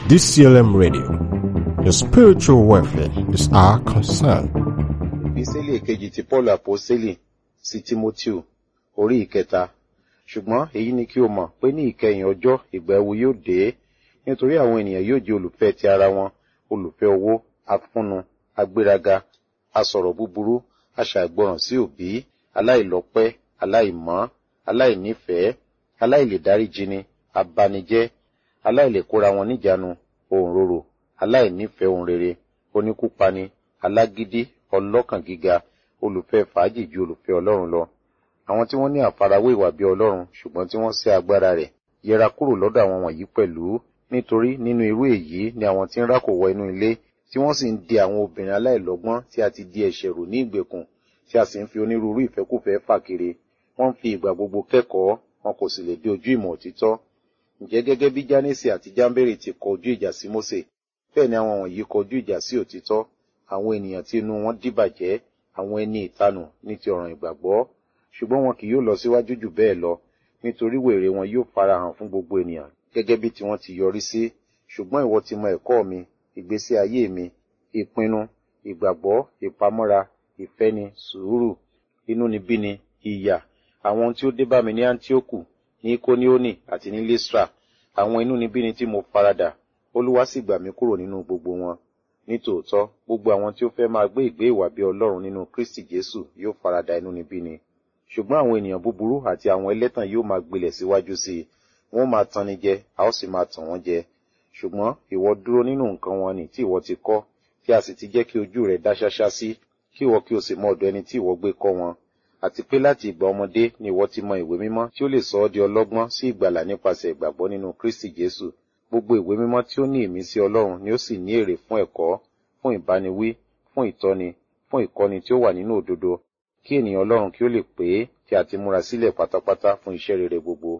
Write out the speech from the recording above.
DCLM Radio. Your spiritual welfare is our concern. ìpísẹ́lì kejì ti paul àpọ́sẹ́lì sí timoteo orí ìkẹta ṣùgbọ́n èyí ni kí o mọ̀ pé ní ìkẹyìn ọjọ́ ìgbà ẹ̀wù yóò dé nítorí àwọn ènìyàn yóò jẹ́ olùfẹ́ ti ara wọn olùfẹ́ owó afúnnu agbéraga asọ̀rọ̀ búburú aṣàìgbọràn sí òbí aláìlọ́pẹ́ aláìmọ́ aláìnífẹ̀ẹ́ aláìlèdáríjini abanijẹ́ aláìlèkóra wọn níjàánu òǹrorò aláìnífẹ̀ẹ́ ohun rere oníkúpani alágídí ọlọ́kàn gíga olùfẹ́ fàájì ju olùfẹ́ ọlọ́run lọ àwọn tí wọ́n ní àfarawé ìwà bí ọlọ́run ṣùgbọ́n tí wọ́n sẹ́ agbára rẹ̀ yẹra kúrò lọ́dọ̀ àwọn wọ̀nyí pẹ̀lú nítorí nínú irú èyí ni àwọn tí ń rákò wọ inú ilé tí wọ́n sì ń di àwọn obìnrin aláìlọ́gbọ́n tí a ti di ẹ̀ṣẹ̀ rò ní ìgbèkùn tí a sì ń fi onírúurú ìfẹ́kùfẹ́ fà kiri wọ́n ń fi ìgbà gbogbo kẹ́kọ̀ọ́ wọn kò sì lè dé ojú ìmọ̀ òtítọ́ ǹjẹ́ gẹ́gẹ́ bí jánésì àti jámbérì ti kọ ojú ìjà sí mósè bẹ́ẹ̀ ni àwọn wọ̀nyí kọ ojú ìjà sí òtítọ́ àwọn ènìyàn tí inú wọn dìbàjẹ́ àwọn ẹni ìtanù ní ti ọ̀ràn ìgbàgbọ́ ṣùgbọ́n wọn kì yóò lọ síwájú jù bẹ́ẹ̀ lọ nítorí wèrè wọn yóò farahàn fún gbogbo ènìyàn gẹ́gẹ́ bí tiwọn ti yọrí sí ṣùgbọ́n ìwọ ti mọ ẹ̀kọ́ mi ìgbésí ayé mi ìpinnu ìgbàgbọ́ ìpamọ́ra ìfẹ́ni sùúrù inúnibíni ìyà àwọn ohun tí ó dé bá mi ní antioku ní ikonioni àti ní listra àwọn inúnibíni tí mo farada olúwa sì gbà mí kúrò nínú gbogbo wọn nítòótọ́ gbogbo àwọn tí ó fẹ́ máa gbé ìgbé ìwà bí ọlọ́run nínú kristi jésù yóò farada inúnibíni ṣùgbọ́n àwọn ènìyàn búburú àti àwọn ẹlẹ́tàn yóò máa gbilẹ̀ síwájú sí i wọ́n máa tanni jẹ a ó sì máa tàn wọ́n jẹ ṣùgbọ́n ìwọ dúró nínú nǹkan wọn ni tí ìwọ ti kọ́ tí a sì ti jẹ́ kí ojú rẹ̀ dá ṣáṣá sí kí ìwọ kí o sì mọ ọ̀dọ̀ ẹni tí ìwọ gbé kọ́ wọn àti pé láti ìgbà ọmọdé ni ìwọ ti mọ ìwé mímọ́ tí ó lè sọ ọ́ di ọlọ́gbọ́n sí ìgbàlà nípasẹ̀ ìgbàgbọ́ nínú kristi jésù gbogbo ìwé mímọ́ tí ó ní ìmísí ọlọ́run ni ó sì ní èrè fún ẹ̀kọ́ fún ìbániwí fún ìtọ́ni fún ìkọ́ni tí ó wà nínú òdodo kí ènìyàn ọlọ́run kí ó lè pé kí a ti múra sílẹ̀ pátápátá fún iṣẹ́ rere gbogbo